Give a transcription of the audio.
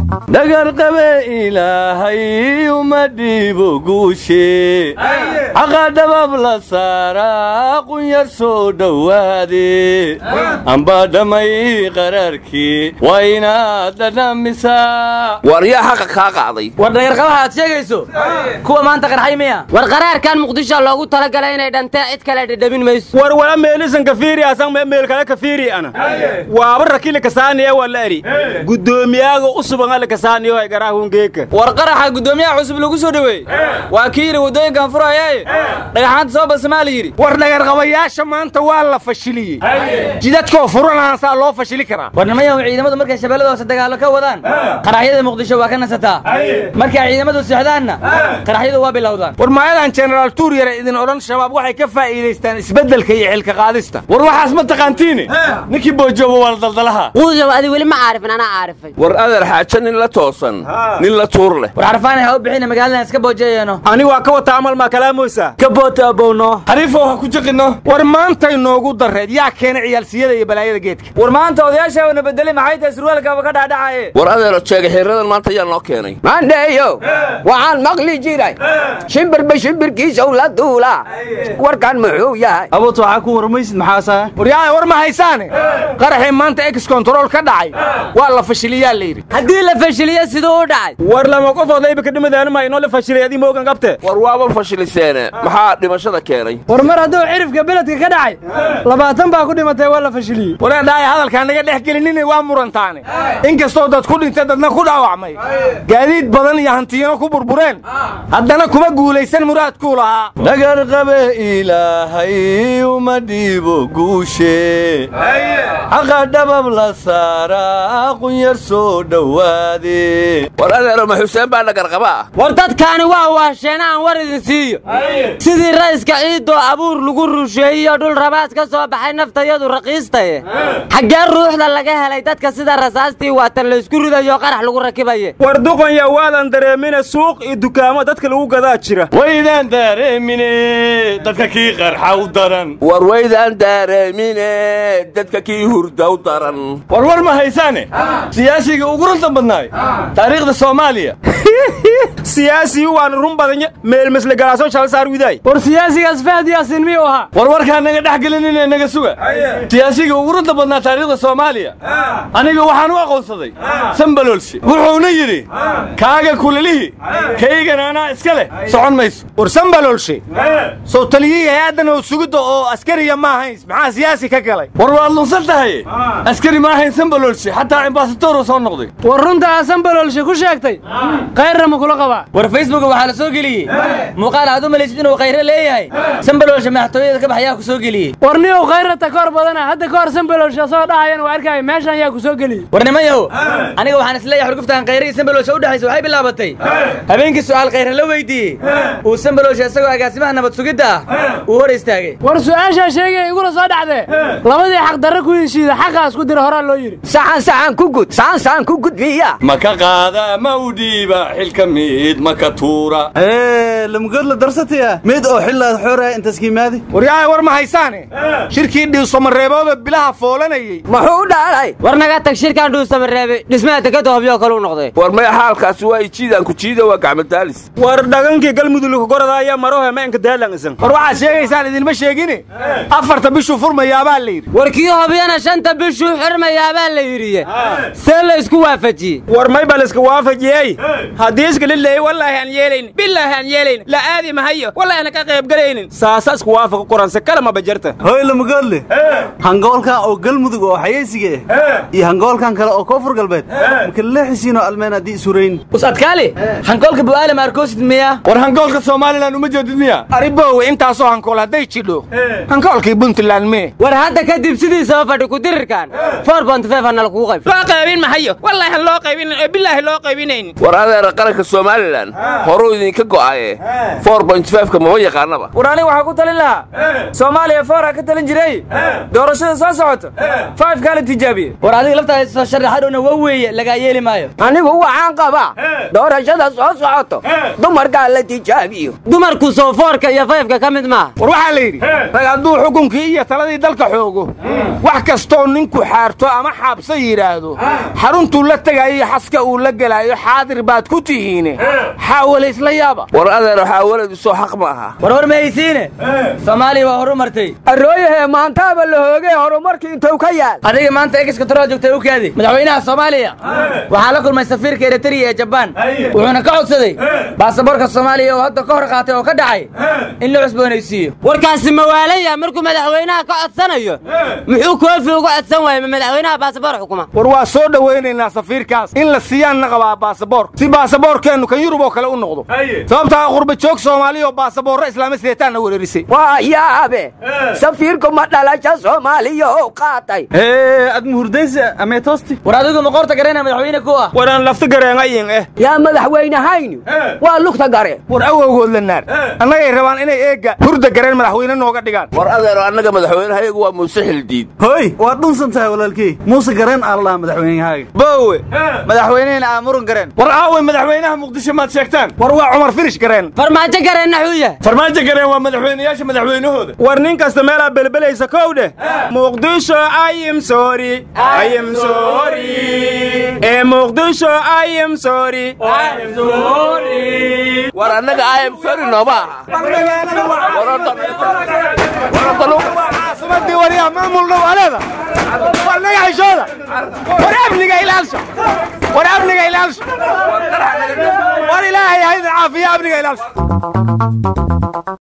dhagarqabe ilaahay uma dhiibo guushe xaqa dhabab la saaraa qunyar soo dhowaade amba dhammay qaraarkii waa inaad dhadhamisaa war yaa xaqa kaa qaaday war dhagarqabaha aad sheegayso kuwa maanta qarxay miya war qaraarkan muqdisho loogu talagalay inay dhantee cid kale dhedhamin mayso war wala meelisan kafiiri asan meel kale kafiiri ana waaba rakile kasaaniya wala eri gudoomiyaaga usuban ala kasaaniyo ay garaahun geeka war qaraxa guddoomiyaha cusub lagu soo dhoweey waa kii yidhi waddooyinkan furayaaye dhagaxaanta soo basamaa la yidhi war dhagarqabayaasha maanta waa la fashiliyey jidadkoo furanaasaa loo fashili karaa war nimayahu ciidamadu markay shabeellada hoose dagaallo ka wadaan qaraxyada muqdisho waa ka nasataa markay ciidamadu socdaanna qaraxyadu waa bilowdaan war maayadan jenaraal tuur yare idin odhan shabaab waxay ka faa'iidaystaan isbeddelka iyo xilka qaadista war waxaas ma taqaantiine ninkii boojooba waa la daldalaha quudow adi weli ma caarifin anaa caarifay war adeer xaajo nin la toosan nin la tuur leh war xarfaanay ha u bixina magaaladan iska boojeeyeeno ani waa ka wata amal maa kalaamoysa ka boota abowno xariifow ha ku jiqinno war maantay noogu darreed yaa keena ciyaalsiyada iyo balaayada geedka war maanta odayaashaana bedelay maxay tahay surwaalkaaba ka dhaadhacaye war adeero jeega xirradan maanta yaa noo keenay maandheeyo waxaan maqli jiray shimbirba shimbirkiisaw la duula warkan muxuu yahay abuut waxaa ku warmaysid maxaasaa waryaaya war ma haysaane qaraxii maanta ex control ka dhacay waa la fashiliyaa la yidhi haddii la fashiliyo siduu u dhacay war lama qofood layba ka dhimadaan ma inoo la fashilay adii moogan qabte war waaba fashiliseene maxaa dhimashada keenay war mar hadduu cirifka beledka ka dhacay labaatan baa ku dhimatay waa la fashiliyey wareedhaaya hadalkaan naga dhex gelinine waa murantaane inkastoo dad ku dhintay dadna ku dhaawacmay gaadiid badan iyo hantiyano ku burbureen haddana kuma guulaysan muraadkuu lahaa dhagarqabe ilaahay uma dhiibo guushe xaqa dhabab la saaraa qunyar soo dhowaade war adeero ma xuseen baa dhagarqaba ah war dadkaani waa waasheen aan war idin siiyo sidii ra'iska ciiddoo abuur lagu rusheeyiyo dhul rabaas ka soo baxay naftayadu raqiistaye xaggee ruuxda laga helay dadka sida rasaastii waatan laysku ridayo qarax lagu rakibaye war duqanya waadan dareemine suuq iyo dukaamo dadka lagu gadaa jira waydaan daareemine dadka kii qarxa u daran war waydaan daareemine dadka kii hurda u daran war war ma haysaane siyaasiga ugu runta badnaay taariikhda soomaaliya siyaasii waan run badanya meelmasle galaaso shalsaar widaay war siyaasigaas fahad yaasiin miyuu ahaa war warkaa naga dhex gelinine naga suga siyaasiga ugu runta badnaa taariikhda soomaaliya aniga waxaan u aqoonsaday sambalolshe wuxuuna yidhi kaaga kulalihi kaygana anaa iska leh socon mayso war sambalolshe sow taliyihii hay-addan oo sugidda oo askariya ma ahayn maxaa siyaasi ka galay war waad lunsan tahay askari ma ahayn sambalolshe xataa ambasadoruu soo noqday war runta aa sambalolshe ku sheegtay kayrra ma kula qabaa war facebooka waxaa la soo geliyey muuqaal aad u malaysid inuu khayre leeyahay sambalolshe madaxtooyada ka baxayaa ku soo geliyey war niyow khayrata ka hor badana hadda ka hor sambalolshe soo dhahayan waa arkaayo meeshan yaa ku soo geliyey war nimayow aniga waxaan isleeyahay xurguftaan khayre iyo sambalolshe u dhexaysa waxay bilaabatay habeenkii su'aal khayre la weydiiyey uu sambalolshe isagoo agaasimaha nabad sugidda ah uu hor istaagay war su'aashaa sheegay iguna soo dhacdee labadii xaq darre ku heshiida xaqaas ku dira horaa loo yidhi saxan saxan ku gud saxan saxan ku gudbiya ma ka qaada ma u dhiiba xilka mid ma ka tuura lamgood la darsataya mid oo xillaad xooraya intaas kiimaadi waryaaya war ma haysaane shirkii dhiisomareebooda bilaha foolanayey muxuu dhaalay war naga tag shirkaan dhuusamareebe dhismaha dekada hobyoo kale u noqday war maya xaalkaasi waa ijiidaan ku jiida waa gacmadaalis war dhagankii galmudug gorada ayaa marohe ma enka daalangisan war waxaad sheegaysaan idinma sheegine afarta bishuu furmayaabaa la yidhi war kii hobyana shanta bishuu xirmayaabaa la yidhiye see la isku waafajiyey war may baa layska waafajiyey haddii iska lileeyey wallaahi aan yeelaynin bilaahi aan yeelaynin la aadi mahayo wallaahi ana ka qaybgalaynin saasa isku waafaqa qoranse kale ma bajarta hoy lamagoodle hangoolkan oo galmudug oo xayeysiga ah iyo hangoolkan kale oo koonfur galbeed marka leexisiinoo almeen haddii isurayn us adkaali hankoolka bu'aale maarkoosid miya war hangoolka somalilan uma jeedid miya aribowe intaasoo hankool hadday jidho hankoolkii puntland mee war hadda kadib sidiisaba fadhi kudirirkan four bont feef hana lakugu qayb loo qaybin mahayo wallaahi aan loo qaybinin oo bilaahi loo qaybinaynin war adeera qaranka soomaaliya somalilan horuu idinka go'aye ka mama yaqaanaba war aniga waxaa ku talin lahaa soomaaliya foora ka talin jiray doorashada soo socoto faifkaa la tijaabiye war adiga laftaada soo sharaxadhowna waa weeye lagaa yeeli maayo anigu waxaan qabaa doorashada soo socoto dumarkaa la tijaabiyo dumarku soofoorka iyo fayfka ka mid maaha war waxaa la yidhi rag hadduu xukunkii iyo taladii dalka xoogo wax kastoo ninku xaarto ama xaabsa yidhaahdo xaruntuu la tegaayo iyo xaska uu la gelaayo xaadir baad ku tihiine xaawale isla yaaba war adeer waxaa waladu soo xaq ma aha war war mahaysiine soomaaliya waa horu martay arooyahee maantaaba la hoogay horumarkii intuu ka yaal adiga maanta ekiska toroa joogtay u kaadi madaxweynaha soomaaliya waxaa la kulmay safiirka eritariya ee jabaan wuxuuna ka codsaday baasaboorka soomaaliya oo hadda ka hor qaatay oo ka dhacay in la cusboonaysiiyo warkaasi mawaalaya markuu madaxweynaha ka codsanayo muxuu koofi uga codsan waayey ma madaxweynaha baasaboor xukuma war waa soo dhowaynaynaa safiirkaas in la siiyaanna qabaa baasaboor si baasaboorkeennu kan yurub oo kale u noqdo sababtaa qurba joog soomaaliya oo baasaboorro islaama sideetaanna wereerisay waa yaabe safiirku ma dhalasha soomaaliya oo qaatay hee ad muhurdaysa amee toosti war adigu ma qoorta garayna madaxweyne ku ah waraan lafta gareenayin eh yaa madaxweynehaynu waa lugta gare war awowgood la naar annagay rabaan inay eegga hurda gareen madaxweyne nooga dhigaan war adeero annaga madaxweynahayagu waa muuse xildiid hoy waad dhunsan tahay walaalkey muuse gareen aa la dhahaa madaxweynehaaga boowe madaxweynehina aa murun gareen war aaway madaxweynaha muqdisho maad sheegtaan war waa cumar firish gareen farmaajo gareenna xuu yahay farmaajo gareen waa madaxweynayaasha madaxweynahooda war nin kasta meelaa belbelaysa kow dheh muqdisho ayim sori ayim sori ee muqdisho ayim sori war annaga ayam sori nooma aha caasimadii waryaa maamulna waa leeda war naga xishooda war amniga ilaalsha war amniga ilaalsha war ilaahay hayda caafiya amniga ilaalsha